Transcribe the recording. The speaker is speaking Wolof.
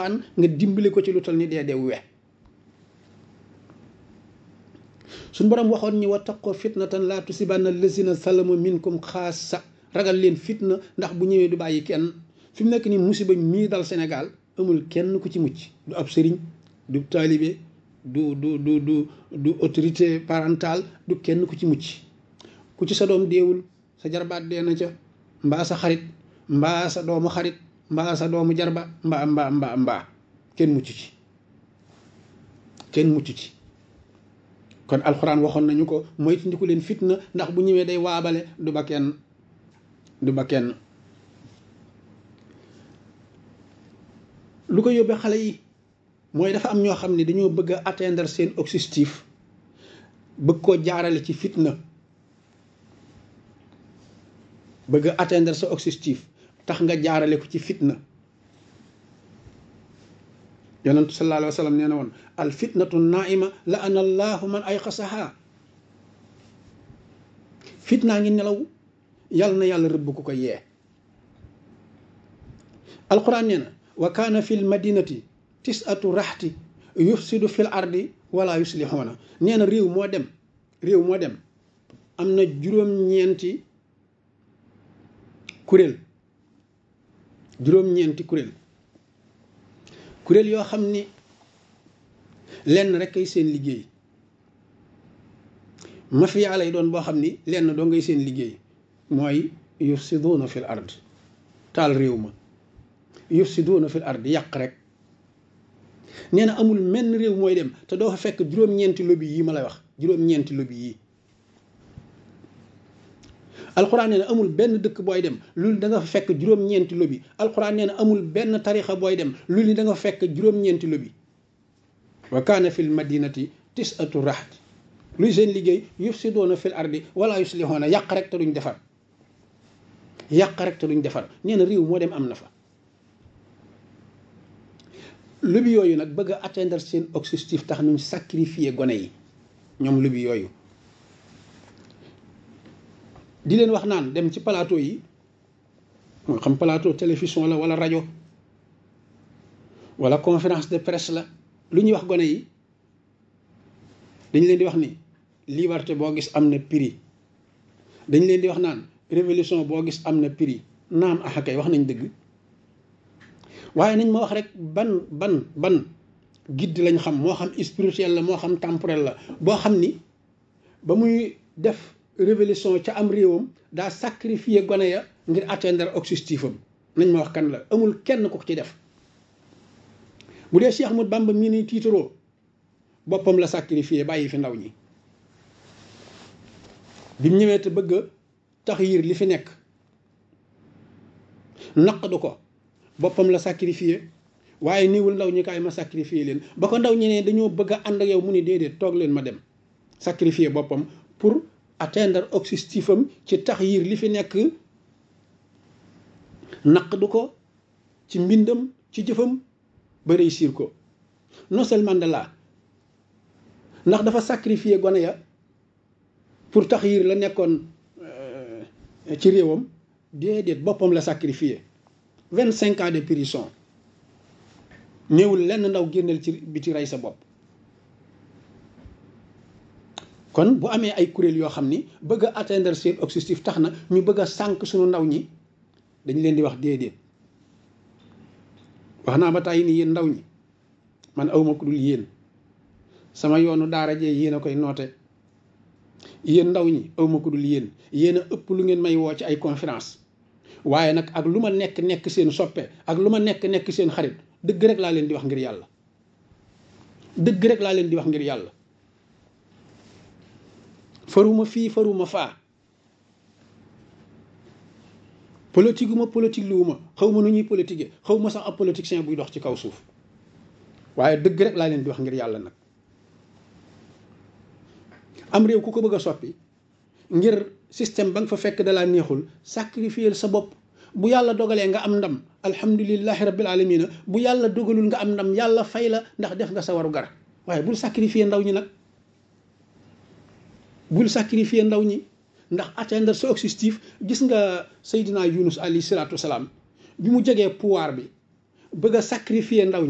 an nga dimbali ko ci lu tal ni dee dee we suñ borom waxoon ñi wa taqoo fitnatan laa tusibanna allazina salamu minkum xaasa ragal leen fitna ndax bu ñëwee du bàyyi kenn fi mu nekk nii musiba mii dal Sénégal amul kenn ku ci mucc du ab sëriñ du taalibe du du du du du autorité parentale du kenn ku ci mucc ku ci sa doom deewul sa jarbaat dee na ca mbaa sa xarit mbaa sa doomu xarit mbaa sa doomu jarba mbaa mbaa mbaa mbaa kenn mucc ci kenn mucc ci kon alxuraan waxoon nañu ko moytandiku leen fitna ndax bu ñëwee day waabale du ba kenn du ba kenn lu ko yóbbee xale yi mooy dafa am ñoo xam ne dañoo bëgg a atteindre seen objectif bëgg koo jaarale ci fitna bëgg a atteindre sa objectif tax nga jaarale ko ci fitna yonentu sallallahu alayhi wa sallam nee na woon al fitnatu naima la ana allahu man ay xasaha fitnaa ngi nelaw yàlla na yàlla rëbb ku ko yee alquran nee na wa kaana fi l madinati tisatu raxti yufsidu fil ardi wala yuslixuuna nee na réew moo dem réew moo dem am na juróom-ñeenti kuréel juróom-ñeenti kuréel kuréel yoo xam ni lenn rek ay seen liggéey mafia lay doon boo xam ni lenn doo ngay seen liggéey mooy yufsiduuna fil ard taal réew ma yufsiduuna fil ard yàq rek nee na amul menn réew mooy dem te doo fa fekk juróom-ñeenti lobby yi ma lay wax juróom-ñeenti lobby yi alxuraan nee na amul benn dëkk booy dem loolu da nga fa fekk juróom-ñeenti lobby alxuraan nee na amul benn tarixa booy dem loolu ni da nga fa fekk juróom-ñeenti lobby wa kaana fil madinati tisatu raxti luy seen liggéey yufsiduuna fil ardi wala yuslixuuna yàq rek te duñ defar yàq rek te duñ defar nee na réew moo dem am na fa lobby yooyu nag bëgg a atteindre seen objectif tax nuñ sacrifier gone yi ñoom lobby yooyu di leen wax naan dem ci plateau yi moo xam plateau télévision la wala rajo wala conférence de presse la lu ñuy wax gone yi dañ leen di wax ni liberté boo gis am na prix dañ leen di wax naan révolution boo gis am na prix naam axakay wax nañ dëgg waaye nañ ma wax rek ban ban ban guide lañ xam moo xam spirituel la moo xam temporel la boo xam ni ba muy def révolution ca am réewam daa sacrifier gone ya ngir atteindre objectif am nañ ma wax kan la amul kenn ko ci def bu dee Cheikh Ahmadou Bamba mii ni tiitaroo boppam la sacrifier bàyyi fi ndaw ñi bi mu ñëwee te bëgg a tax yiir li fi nekk naqdu ko boppam la sacrifier waaye niwul ndaw ñi kaay ma sacrifier leen ba ko ndaw ñi ne dañoo bëgg a ànd ak yow mu ni déedéet toog leen ma dem sacrifier boppam pour atteindre objectif am ci tax yiir li fi nekk naqdu ko ci mbindam ci jëfam ba réussir ko Nelson Mandela ndax dafa sacrifier gone ya pour tax yiir la nekkoon ci réewam déedéet boppam la sacrifier vingt cinq ans de prison ñëwul lenn ndaw génneel ci biti rey sa bopp kon bu amee ay kuréel yoo xam ni bëgg a atteindre seen objectif tax na ñu bëgg a sànq suñu ndaw ñi dañ leen di wax déedéet wax naa ba tàyyi ni yéen ndaw ñi man awma ku dul yéen sama yoonu daara jee yéen a koy noote yéen ndaw ñi awma ku dul yéen yéen a ëpp lu ngeen may woo ci ay conférence waaye nag ak lu ma nekk nekk seen soppe ak lu ma nekk nekk seen xarit dëgg rek laa leen di wax ngir yàlla dëgg rek laa leen di wax ngir yàlla faruma fii faruma faa politique ma politique luwuma xaw ma nu ñuy politique xaw ma sax ab politicien buy dox ci kaw suuf waaye dëgg rek laa leen di wax ngir yàlla nag am réew ku ko bëgg a soppi ngir système ba nga fa fekk dalaa neexul sacrifier sa bopp bu yàlla dogalee nga am ndam alhamdulilahi rabbil alamina bu yàlla dogalul nga am ndam yàlla fay la ndax def nga sa waru gar waaye bul sacrifier ndaw ñi nag bul sacrifier ndaw ñi ndax atteindre sa objectif gis nga Seydina Yunus alayhi salaatu wasalaam bi mu jegee pouvoir bi bëgg a sacrifier ndaw ñi